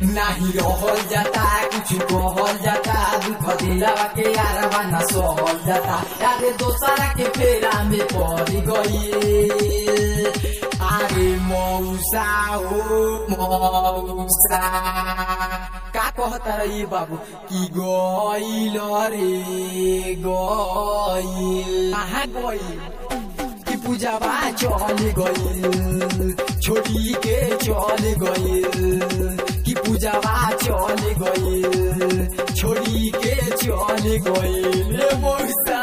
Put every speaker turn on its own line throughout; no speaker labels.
नाही रहल जाता कुछ कहल जाता दुख दिलावा के यारवा न सहल जाता अरे दोसरा के फेरा में पड़ गई अरे मौसा हो मौसा का कहता रही बाबू कि गईल रे गईल कहाँ गईल कि पूजावा चल गईल छोड़ी के चल गईल कि पूजावा चल गईल छोड़ी के चल गईल रे मौसा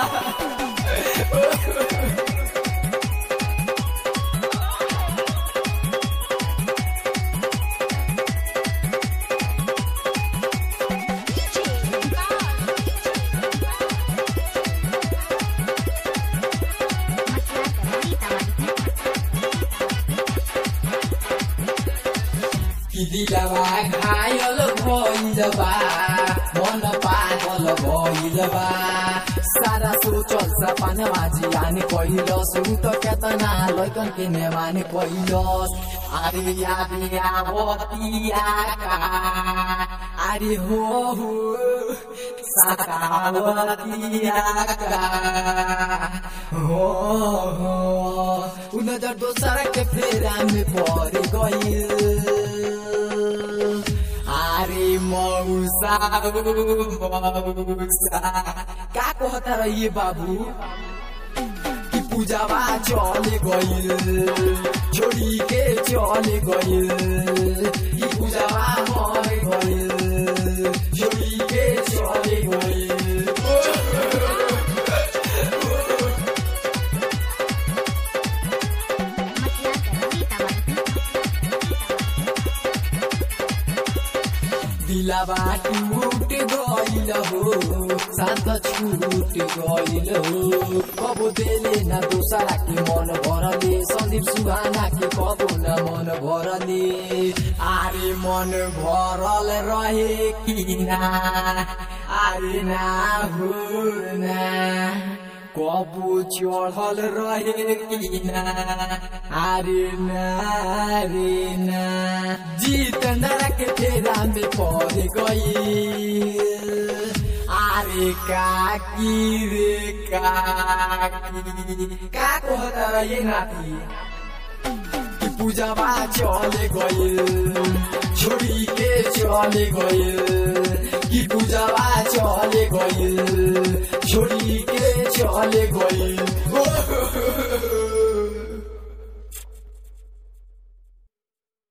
कि दिलवा घायल भइल बा मन पागल भइल बा सारा सोचल सपनमा जियान पहिलस उ त केतना लैकन के नेमान पहिलस अरे याद आवतिया का अरे हो हो साकावतिया का हो हो उ नजर दोसर के फेरा में पड़ गइल अरे मौसा मौसा का कहता रहिए बाबू कि पूजावा चल गइल छोड़ी के चल गइल कि पूजावा मर गइल छोड़ी के चल गइल दिलावा टूट गइल हो शान्त छूट गइल हो कबो देले न दोसरा के मन भरले सन्दीप सुहाना के कबो न मन भरले आरे मन भरल रहे कि ना आरे ना हो ना कबो चढ़ल रहे कि ना आरे ना रे ना जितेन्द्र के फेरा में पड़ गई आरे काकी रे काकी का कहता रहे नाती कि पूजावा चले गइल छोड़ी के चले गइल कि पूजावा चले गइल छोड़ी के चले गइल